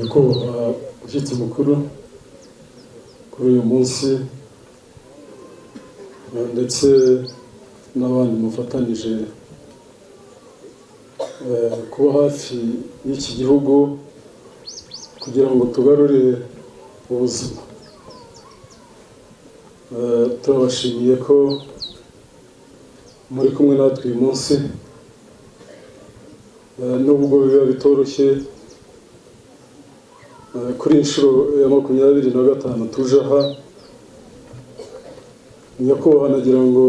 nyakubahwa ushyitsi mukuru kuri uyu munsi eh, ndetse n'abandi mufatanyije eh, kuba hafi y'iki gihugu kugira ngo tugarure ubuzima Eh, turabashimiye ko muri kumwe natwe uyu munsi Eh, nubwo biba bitoroshye Eh, kuri inshuro ya makumyabiri na gatanu tuje aha nyakubahwa nagira ngo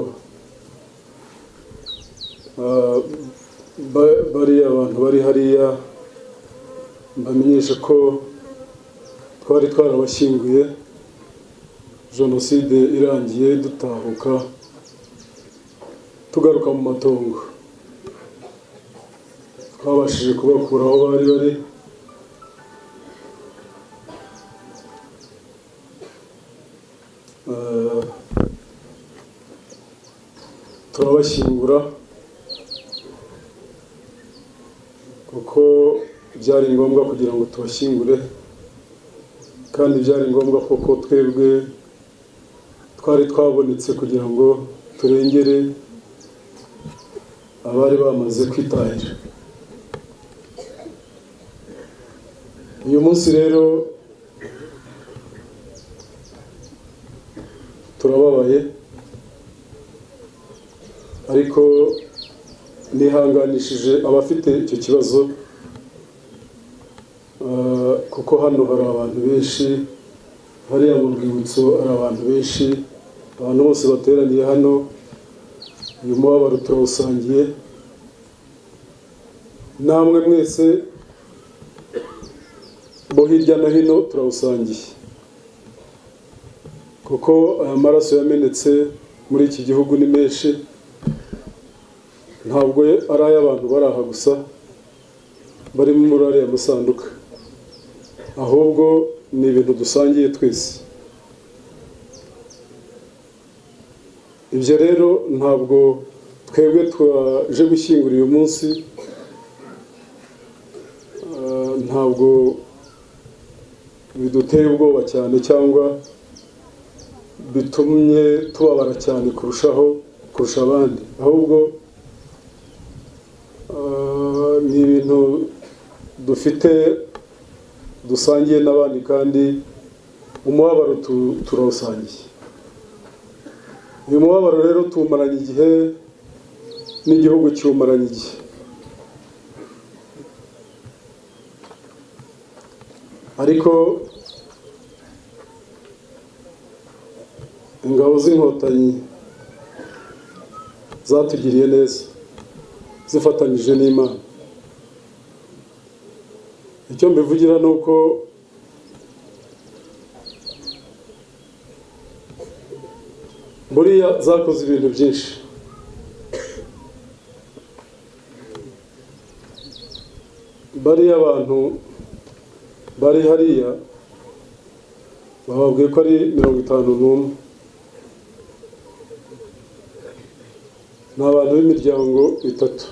ah, ba- bariya abantu bari hariya mbamenyeshe ko twari twarabashyinguye jenoside irangiye dutahuka tugaruka mu matongo twabashije kubakura aho bari bari Eh, turabashyingura kuko byari ngombwa kugira ngo tubashyingure kandi byari ngombwa kuko twebwe twari twabonetse kugira ngo turengere abari bamaze kwitahira uyu munsi rero turababaye ariko nihanganishije abafite icyo kibazo ah, kuko hano hari abantu benshi hariya mu rwibutso hari abantu benshi abantu bose bateraniye hano uyu mubabaro turawusangiye namwe mwese bo hirya no hino turawusangiye kuko aya maraso yamenetse muri iki gihugu ni menshi ntabwo ari ay'abantu bari aha gusa barimo muri ariya masanduka ahubwo ni ibintu dusangiye twese ibyo rero ntabwo twebwe twaje gushyingura uyu munsi ah, ntabwo biduteye ubwoba cyane cyangwa bitumye tubabara cyane kurushaho kurusha abandi ahubwo ah, ni ibintu dufite dusangiye n'abandi kandi umubabaro tu- turawusangiye uyu mubabaro rero tuwumaranye igihe n'igihugu kiwumaranye igihe ariko ingabo z'inkotanyi zatugiriye neza zifatanyije n'imana icyo mbivugira ni uko buriya zakoze ibintu byinshi bariya abantu bari hariya bababwiye ko ari mirongo itanu n'umwe ni abantu b'imiryango itatu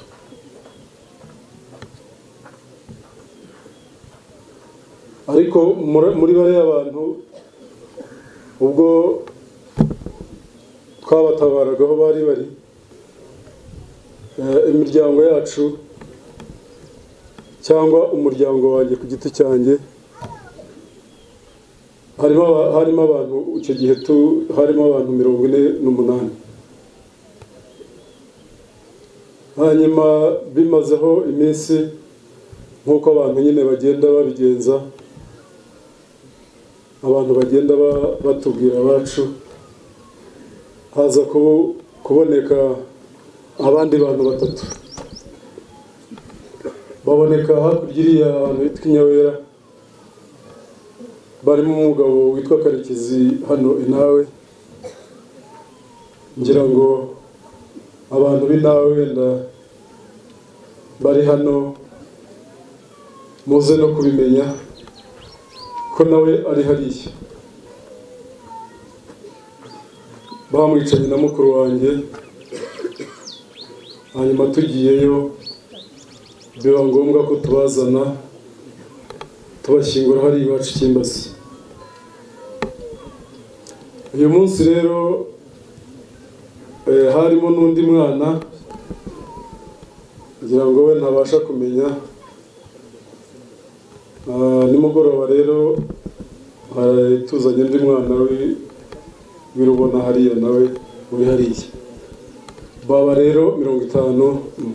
ariko muri muri bariya bantu ubwo twabatabaragaho bari bari eh, imiryango yacu cyangwa umuryango wanjye ku giti cyanjye harimo aba- harimo abantu icyo gihe tu harimo abantu mirongo ine n'umunani hanyuma bimazeho iminsi nk'uko abantu nyine bagenda babigenza abantu bagenda ba- batubwira abacu haza kubu- kuboneka abandi bantu batatu baboneka hakurya iriya ahantu hitwa i Nyawera barimo umugabo witwa Karekezi hano inawe ngira ngo abantu b'inawe wenda bari hano muze no kubimenya ko nawe ari hariya bamwicanye na mukuru wanjye hanyuma tugiyeyo biba ngombwa ko tubazana tubashyingura hari iwacu cy'imbazi uyu munsi rero eh, harimo n'undi mwana ngira ngo we ntabasha kumenya Ah, nimugoroba rero eh, tuzanye undi mwana w'i- w'irubona hariya nawe uri hariya baba rero mirongo itanu mm.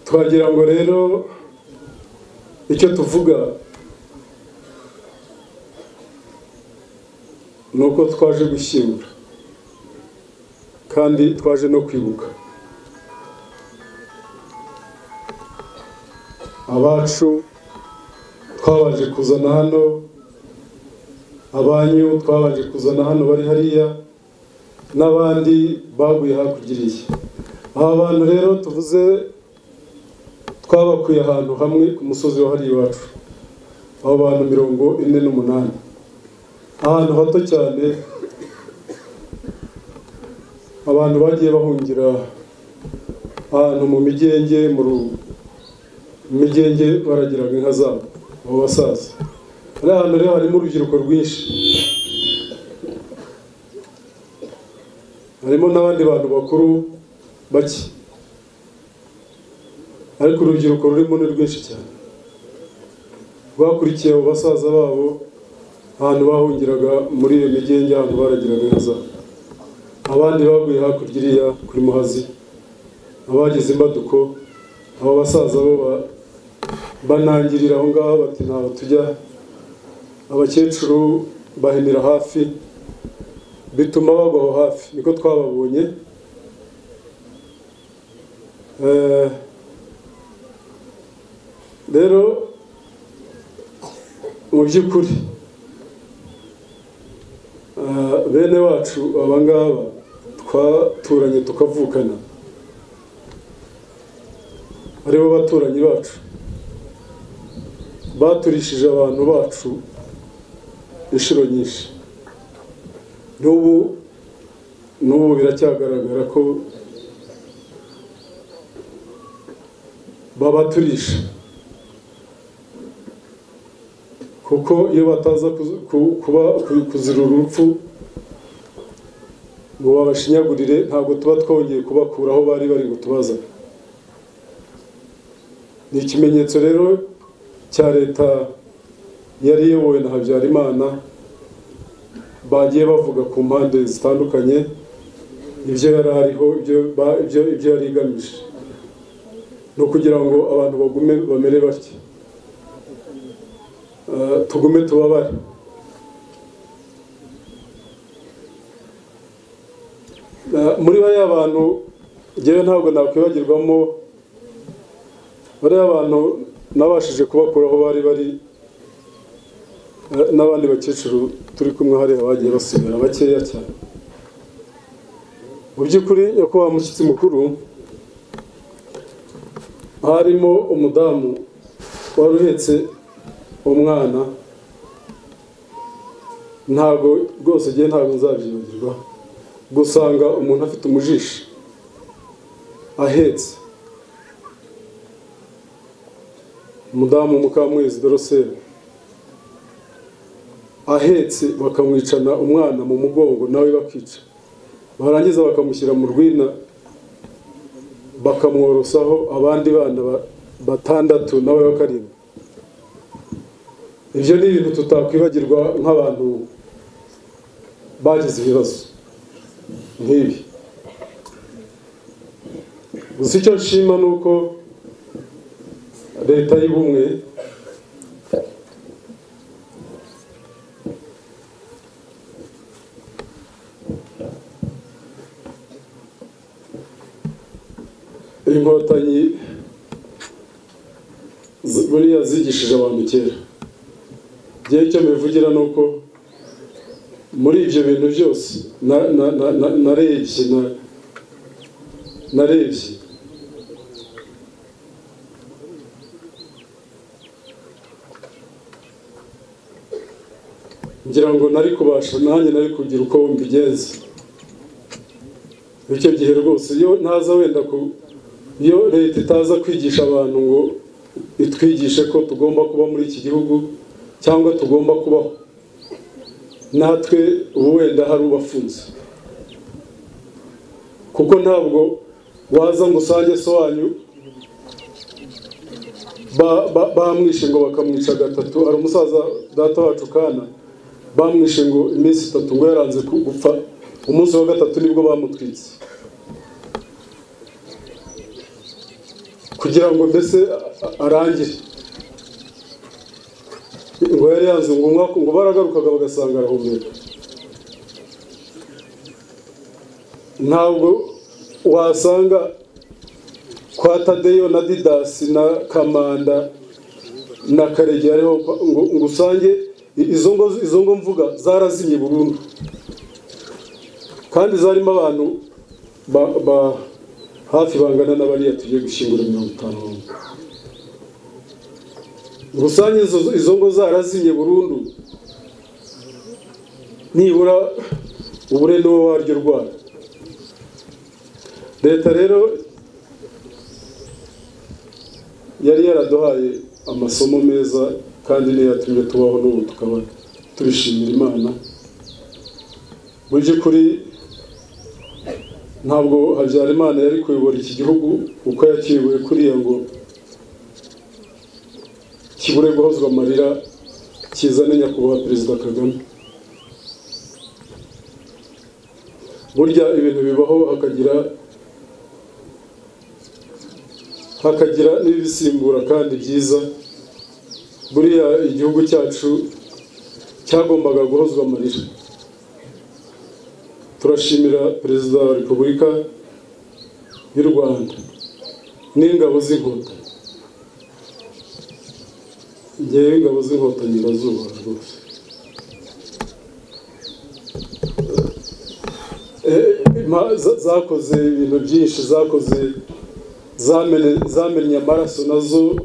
twagira ngo rero icyo tuvuga ni uko twaje gushyingura kandi twaje no kwibuka abacu twabaje kuzana hano abanyu twabaje kuzana hano bari hariya n'abandi baguye hakugiriye aba bantu rero tuvuze twabakuye ahantu hamwe ku musozi wa hariya iwacu aho bantu mirongo ine n'umunani ahantu hato cyane abantu bagiye bahungira ahantu mu migenge mu ru- mu migenge baragiraga inka zabo abo basaza ari ahantu rero harimo urubyiruko rwinshi harimo n'abandi bantu bakuru bake ariko urubyiruko rurimo ni rwinshi cyane rwakurikiye abo basaza babo ahantu bahungiraga muri iyo migenge ahantu baragiraga inka zabo abandi baguye hakurya iriya kuri muhazi abagize imbaduko abo basaza bo ba- banangirira aho ngaho bati ntabwo tujya abakecuru bahinira hafi bituma bagwa aho hafi niko twababonye Eh, rero mu by'ukuri ah, bene wacu aba ngaba twaturanye tukavukana aribo baturanyi bacu baturishije abantu bacu inshuro nyinshi n'ubu n'ubu biracyagaragara ko babaturisha kuko iyo bataza kuzi- ku- kuba ku- kuzira urupfu ngo babashinyagurire ntabwo tuba twongeye kubakura aho bari bari ngo tubazane ni ikimenyetso rero cya leta yari iyobowe na habyarimana bagiye bavuga ku mpande zitandukanye ibyo yari ariho ibyo ba- ibyo- ibyo yari igamije ni ukugira ngo abantu bagume bamere batya Eh, tugume tubabare Eh, muri bariya bantu ngewe ntabwo nakwibagirwamo bariya bantu nabashije kubakura aho bari bari eh, n'abandi bakecuru turi kumwe hariya bagiye basubira bakeya cyane mu by'ukuri nyakubahwa mushyitsi mukuru harimo umudamu wari uhetse umwana ntabwo rwose igihe ntabwo nzabyibagirwa gusanga umuntu afite umujishi ahetse umudamu mukamwezi doroseri ahetse bakamwicana umwana mu mugongo nawe bakica barangiza bakamushyira mu rwina bakamworosaho abandi bana ba- batandatu nawe wa karindwi ibyo ni ibintu tutakwibagirwa nk'abantu bagize ibibazo nk'ibi gusa icyo nshima ni uko leta y'ubumwe inkotanyi zi- buriya zigishije abantu kera igihe icyo mbivugira ni uko muri ibyo bintu byose na- na- na- na- narebye na- narebye ngira ngo nari kubasha nanjye nari kugira uko mbigenza icyo gihe rwose iyo ntaza wenda ku iyo leta itaza kwigisha abantu ngo itwigishe ko tugomba kuba muri iki gihugu cyangwa tugomba kubaho natwe ubu wenda hari ubafunze kuko ntabwo waza ngo usange so wanyu ba- ba- bamwishe ngo bakamwica gatatu hari umusaza data wacu kana bamwishe ngo iminsi itatu ngo yaranze ku- gupfa umunsi wa gatatu nibwo bamutwitse kugira ngo mbese a- a- arangire ngo yari yanze ngo umwaka ngo baragarukaga bagasanga arahumeka ntabwo wasanga kwa tadeyo na didasi na kamanda na karege hariho kwa- ngo ngo usange i- izo ngo izo ngo mvuga zarazimye burundu kandi zarimo abantu ba- ba- hafi bangana na bariya tugiye gushyingura mirongo itanu rusange izo- izo ngo zarazimye burundu nibura ubure niwo waryo rwara leta rero yari yaraduhaye amasomo meza kandi niyo yatumye tubaho n'ubu tukaba tubishimira imana mu by'ukuri ntabwo habyarimana yari kuyobora iki gihugu uko yakiriwe kuriya ngo kibure guhozwa amarira kizane nyakubahwa perezida kagame burya ibintu bibaho hakagira hakagira n'ibisimbura kandi byiza buriya igihugu cyacu cyagombaga guhozwa amarira turashimira perezida wa repubulika y'u rwanda n'ingabo z'inkotanyi ngewe ingabo z'inkotanyi ndazubaha rwose Eh, ma- za- zakoze ibintu byinshi zakoze zamene- zamennye amaraso nazo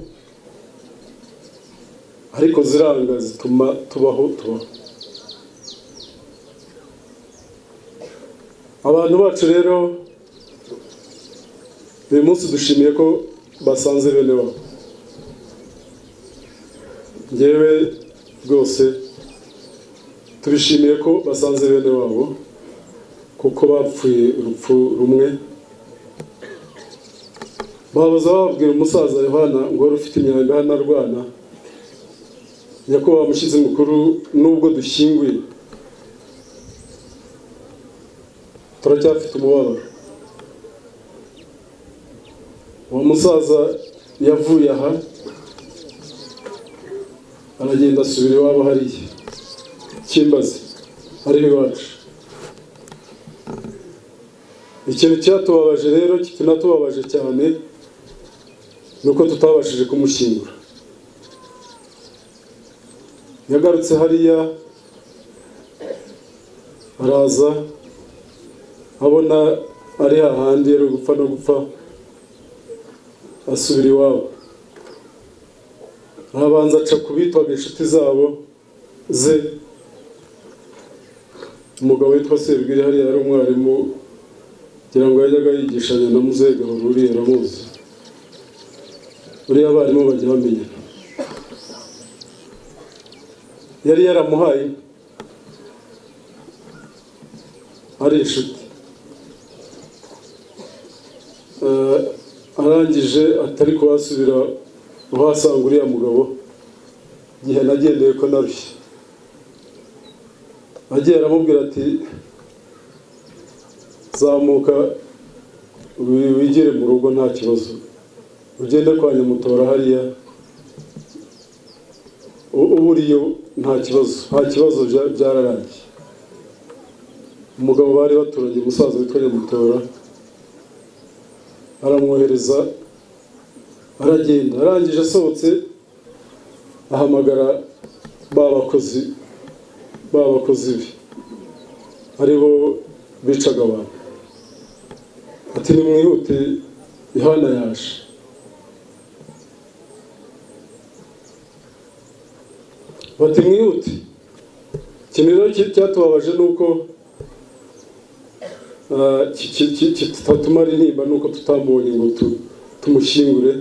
ariko ziranga zituma tubaho tubaho abantu bacu rero uyu munsi dushimiye ko basanze bene wabo ngewe rwose tubishimiye ko basanze bene wabo kuko bapfuye urupfu rumwe babaza babwira umusaza yohana ngo wari ufite imyanda hano arwana nyakubahwa mushyize mukuru nubwo dushyinguye turacyafite umubabaro uwo musaza yavuye aha aragenda asubira iwabo hariya kimbaze hariho iwacu ikintu cyatubabaje rero kinatubabaje cyane ni uko tutabashije kumushyingura yagarutse hariya araza abona ari hahandi yari gupfa no gupfa asubira iwabo arabanza aca ku bitwaga inshuti zabo ze umugabo witwa Sebwiri hariya yari umwarimu kugira ngo yajyaga yigishanya na muzega ruri yaramuzi buriya abarimu bajya bamenyana yari yaramuhaye inka. ari inshuti Eh, arangije atari kuhasubira uhasanga uriya mugabo igihe nagendeye ko narushye agiye aramubwira ati zamuka wi- wigere mu rugo nta kibazo ugende kwa nyamutora hariya u- uburiyo nta kibazo nta kibazo bya- byararangiye umugabo bari baturanye umusaza witwa nyamutora aramwohereza aragenda arangije asohotse ahamagara ba bakozi ba bakozi be aribo bicaga abantu ati nimwihute yohana yaje bati mwihute ikintu rero ki- cyatubabaje ni uko ah, ki- ki- ki- kitatumara intimba ni uko tutamubonye ngo tu- tumushyingure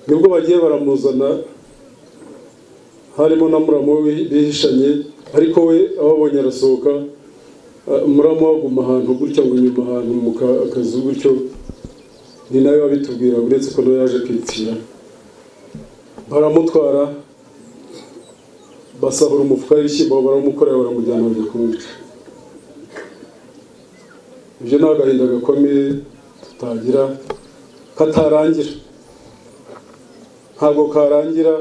nibwo bagiye baramuzana harimo na muramu we bihishanye ariko we ababonye arasohoka ah, muramu we aguma ahantu gutya ngo inyuma ahantu mu ka- kazu gutyo ni nawe wabitubwira uretse ko nawe yaje kwitira baramutwara basahura umufuka w'ibishyimbo barawumukorera baramujyana mu gikumbi ibyo ni agahinda gakomeye tutagira katarangira ntabwo karangira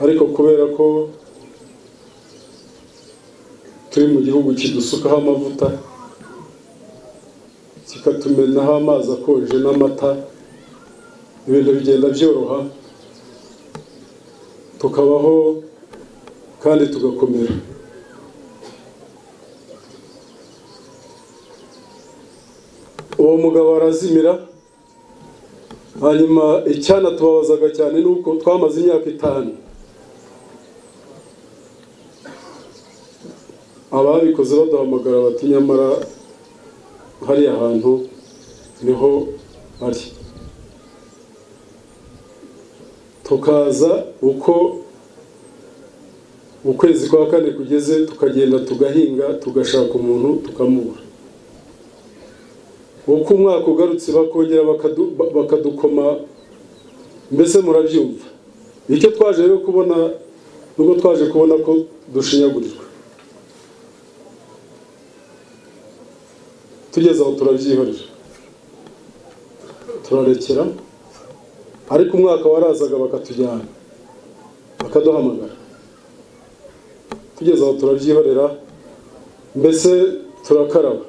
ariko kubera ko turi mu gihugu kidusukaho amavuta kikatumenaho amazi akonje n'amata ibintu bigenda byoroha tukabaho kandi tugakomera uwo mugabo arazimira hanyuma icyana tubabazaga cyane ni uko twamaze imyaka itanu ababikoze baduhamagara bati nyamara hariya hantu niho ari tukaza uko ukwezi kwa kane kugeze tukagenda tugahinga tugashaka umuntu tukamubura uko umwaka ugarutse bakongera bakadu- ba- bakadukoma mbese murabyumva icyo twaje rero kubona nubwo twaje kubona ko dushinyagurirwa tugeze aho turabyihorera turarekera ariko umwaka warazaga bakatujyana bakaduhamagara tugeze aho turabyihorera mbese turakaraba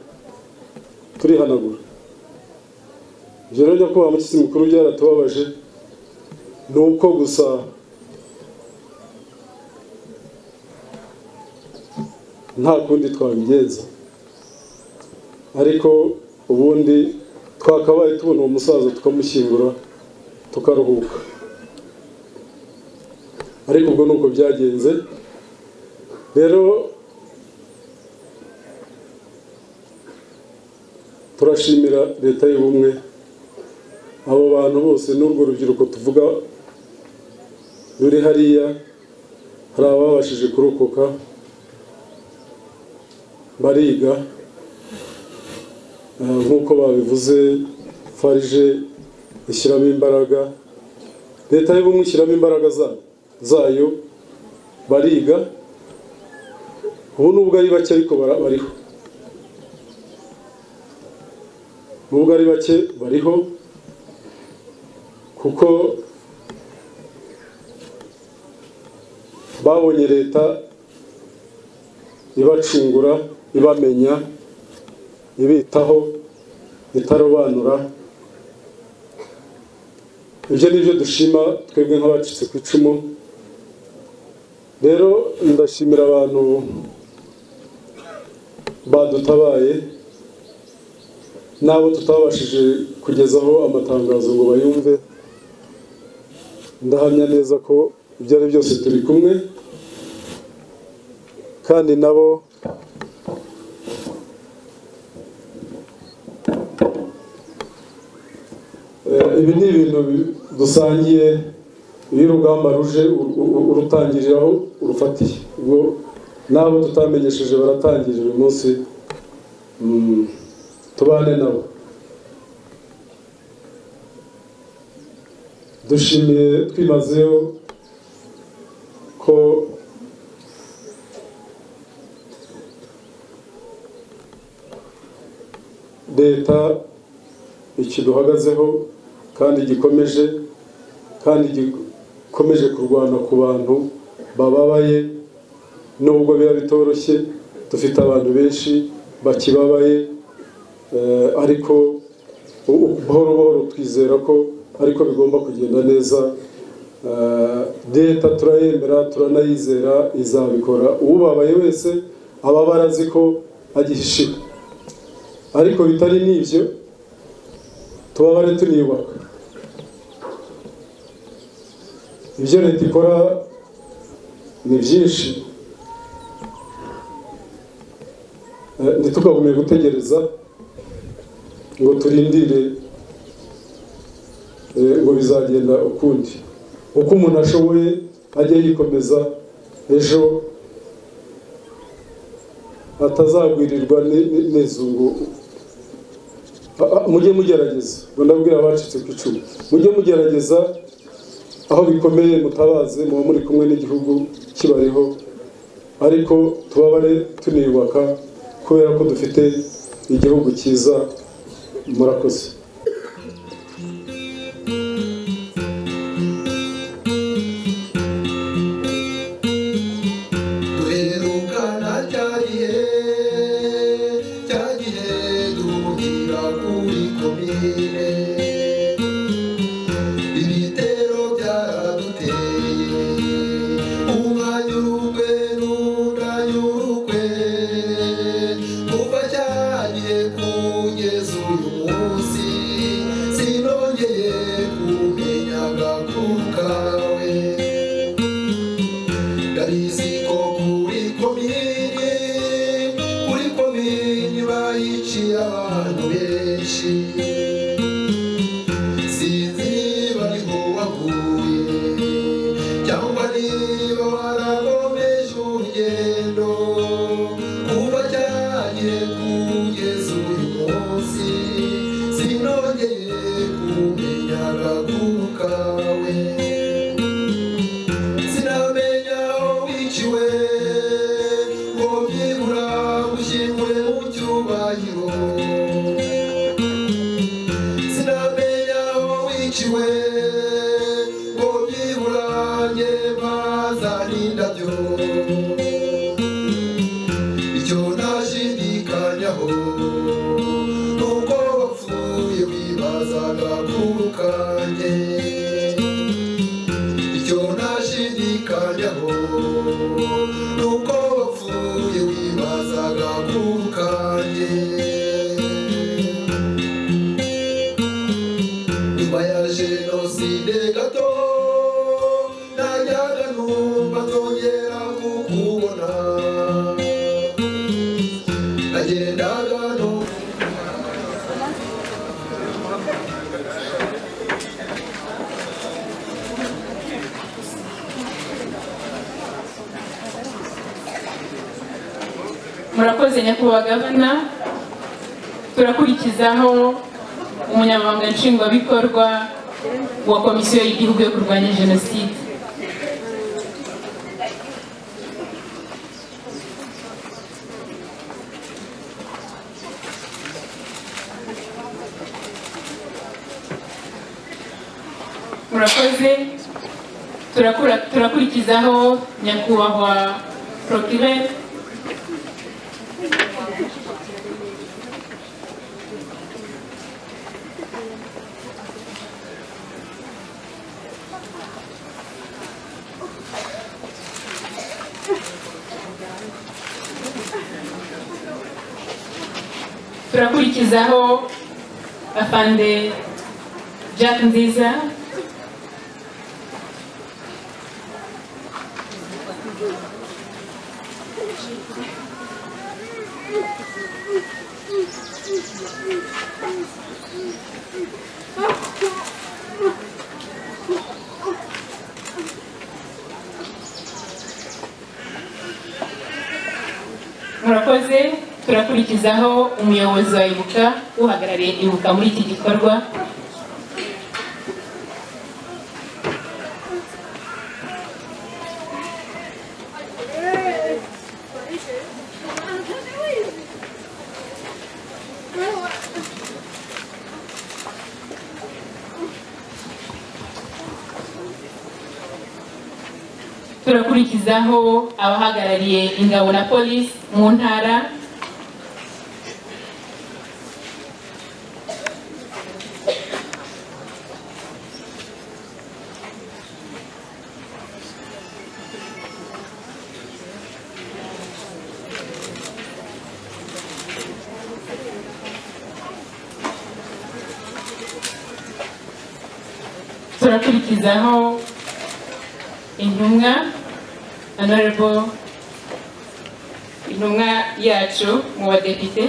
turihanagura ibyo rero kuba umushyitsi mukuru byaratubabaje ni uko gusa nta kundi twabigenza ariko ubundi twakabaye tubona uwo musaza tukamushyingura tukaruhuka ariko ubwo ni uko byagenze rero turashimira leta y'ubumwe abo bantu bose n'urwo rubyiruko tuvuga ruri hariya hari ababashije kurokoka bariga Eh, nk'uko babivuze farije ishyiramo imbaraga leta y'ubumwe ishyiramo imbaraga za- zayo bariga ubu nubwo ari bake ariko bara- bariho nubwo ari bake bariho kuko babonye leta ibacungura ibamenya ibitaho itarobanura ibyo ni byo dushima twebwe nk'abacitse ku icumu rero ndashimira abantu badutabaye n'abo tutabashije kugezaho amatangazo ngo bayumve ndahamya neza ko ibyo ari byose turi kumwe kandi nabo Eh, ibi ni ibintu bi- dusangiye iyo urugamba ruje ur- ur- urutangirira aho urufatiye ubwo n'abo tutamenyesheje baratangira uyu munsi Mm, tubane nabo dushimiye twimazeho ko leta ikiduhagazeho kandi gikomeje kandi gikomeje kurwana ku bantu bababaye nubwo biba bitoroshye dufite abantu benshi bakibabaye eh, ariko u- u- buhoro buhoro twizera ko ariko bigomba kugenda neza Eh, leta turayemera turanayizera izabikora ubabaye wese aba barazi ko agihishiwe ariko bitari n'ibyo tubabare tuniyubaka ibyo leta ikora ni byinshi Eh, ntitukagume gutegereza ngo turindire eh, ngo bizagenda ukundi uko umuntu ashoboye ajya yikomeza ejo atazagwirirwa ni- ni- n'izungu A- a- mujye mugerageza ngo ndabwira abacitse ku icumu mujye mugerageza aho bikomeye mutabaze muba muri kumwe n'igihugu kibariho ariko tubabare tuniyubaka kubera ko dufite igihugu cyiza murakoze duherukana cya gihe cya gihe duhurira kuri komine ibitero byaraduteye umwanyurukwe n'undanyurukwe kuva cyagiye kugeza uyu munsi sinongeye kumenya agakuru kawe ndariziko kuri komini kuri komini bayiciye abantu benshi sinzi niba niho waguye cyangwa niba warakomeje urugendo kuva cyagiye kugeza uyu munsi sinongeye kumenya agakuru kawe sinamenya wiciwe ngo byibura ushyingure mu cyubahiro sinamenya wiciwe ngo byibura nge bazana indabyo icyo ntashidikanyaho ni uko wapfuye wibazaga kurukange icyo ntashidikanyaho ni uko wapfuye wibazaga kukanye nyuma ya jenoside gato najyaga numva nzongera kukubona nagendaga numva murakoze nyakubahwa gavana turakurikizaho umunyamabanga nshingwabikorwa wa komisiyo y'igihugu yo kurwanya jenoside murakoze turakura- turakurikizaho nyakubahwa prokirere turakurikizaho afande jack nziza murakoze turakurikizaho umuyobozi wa ibuka uhagarariye ibuka muri iki gikorwa turakurikizaho abahagarariye ingabo na polisi mu ntara turakurikizaho intumwa honorable intumwa yacu mu badepite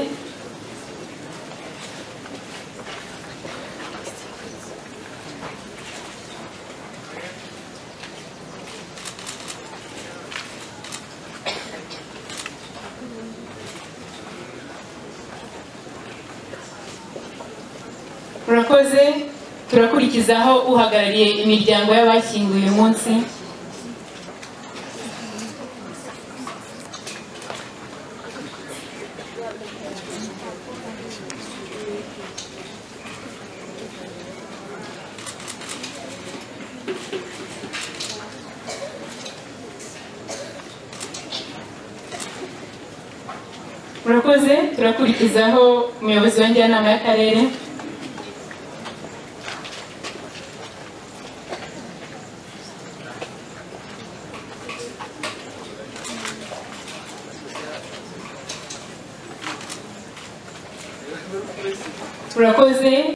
turakoze turakurikizaho uhagarariye imiryango y'abashyinguye uyu munsi murakoze turakurikizaho umuyobozi wa njyanama y'akarere murakoze